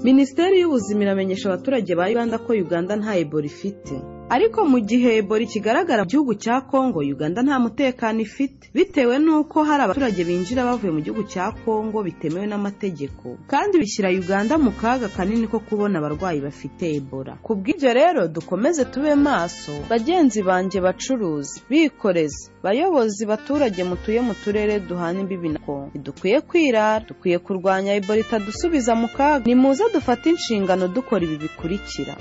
minisiteri y'ubuzima iramenyesha abaturage ba uganda ko uganda nta ebola ifite ariko mu gihe ebola ikigaragara mu gihugu cya kongo uganda nta mutekano ifite bitewe n'uko hari abaturage binjira bavuye mu gihugu cya kongo bitemewe n'amategeko kandi bishyira uganda mu kaga kanini ko kubona abarwayi bafite ebola ku bw'ibyo rero dukomeze tube maso bagenzi banjye bacuruzi bikorezi bayobozi baturage mutuye mu turere duhana imbibi na kongo ntidukwiye kwirara dukwiye kurwanya ebola itadusubiza mu kaga nimuze dufate inshingano dukora ibi bikurikira